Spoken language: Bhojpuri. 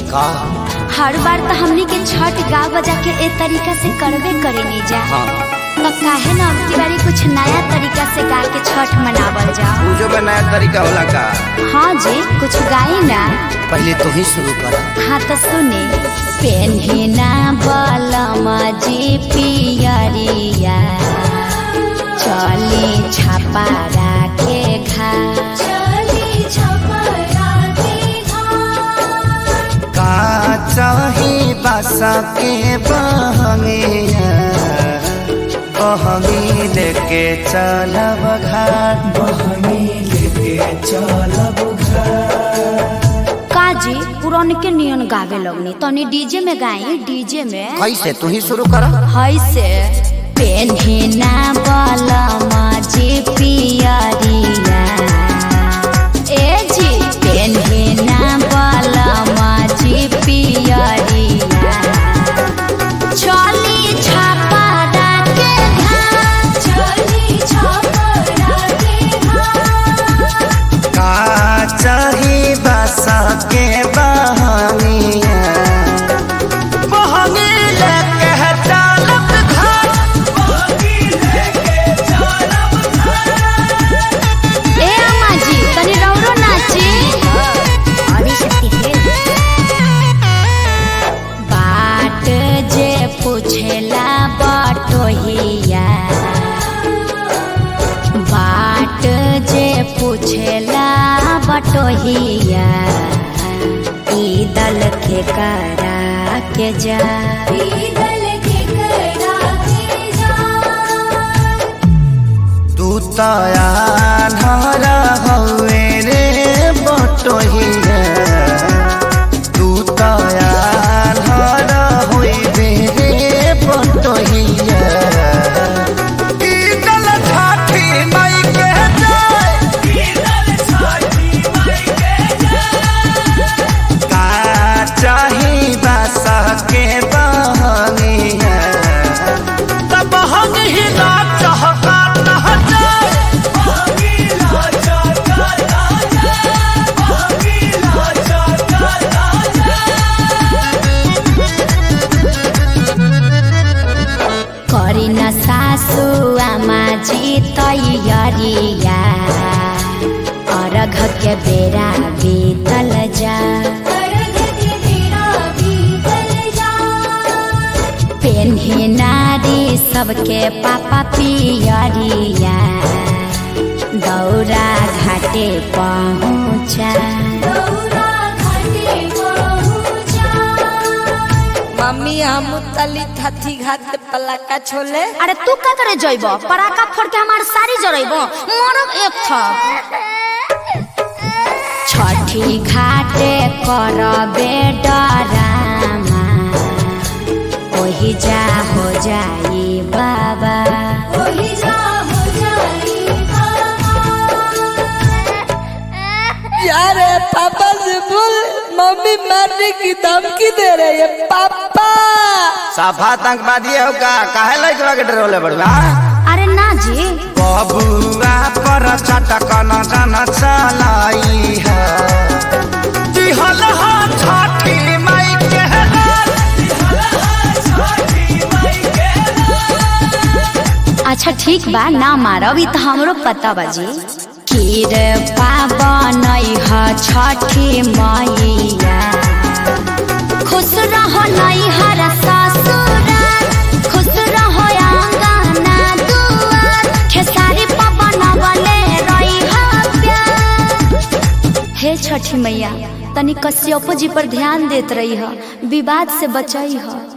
का हर बार तो हमनी के छठ गा बजा के ए तरीका से करबे करे नहीं जा हाँ तो काहे ना अब की बारी कुछ नया तरीका से गा के छठ मनावल जा पूजो में नया तरीका होला का हाँ जी कुछ गाई ना पहले तू ही शुरू कर हाँ तो सुने पेन्हिना बलमा जी पियरिया चली छापा राखे घा का चाही बासा के बहंगिया बहंगी लेके चलब घाट काजी पुरान के नियन गावे लगनी तनी डीजे में गाई डीजे में कैसे तू ही शुरू कर है से पेन्हिना बलमा जी पियरिया ए जी पेन्हिना बलमा जी पियरिया चली छापा डाके घाट चली छापा डाके घाट का चाही बासा के बहंगिया बहंगी लेके चलब घाट ए अम्मा जी तनी रौरो नाची बाट जे पूछेला बटोहिया बाट जे पूछेला बटोहिया ई दल के करा के जा तू तयार हवे रे बटोहिया तू तयार होइबे रे बटोहिया ई दल ठाठी माई के जाय का चाही बासा के बहनिया तब हम ही ना चाहता ना जाए करी न सासु आमा जी तैयारिया अर्घ के बेरा बीतल जा पेन्ही नारी सबके पापा पियरिया दौरा घाटे पहुँचा मम्मी हम तली थथी घाट पे पलाका छोले अरे तू का करे जइब पराका फोड़ के हमार सारी जरइब मरब एक था छठी घाटे करबे डरामा ओही जा हो जाई बाबा यार पापा से बोल मम्मी मारने की धमकी दे रही है पापा साफा आतंकवादी हो का काहे लइकवा के डरोले बड़वा अरे ना जी बबुआ पर चटक न जन चलाई है दिहल हा छठी माई के अच्छा ठीक बा ना मारब ई तो हमरो पता बाजी खीर पावन ह छठी मैया खुश रहो नैहर ससुराल खुश रहो आंगना दुआर खेसारी पवन बले रही प्यार हे छठी मैया तनी कश्यपो जी पर ध्यान देत रही ह विवाद से बचई ह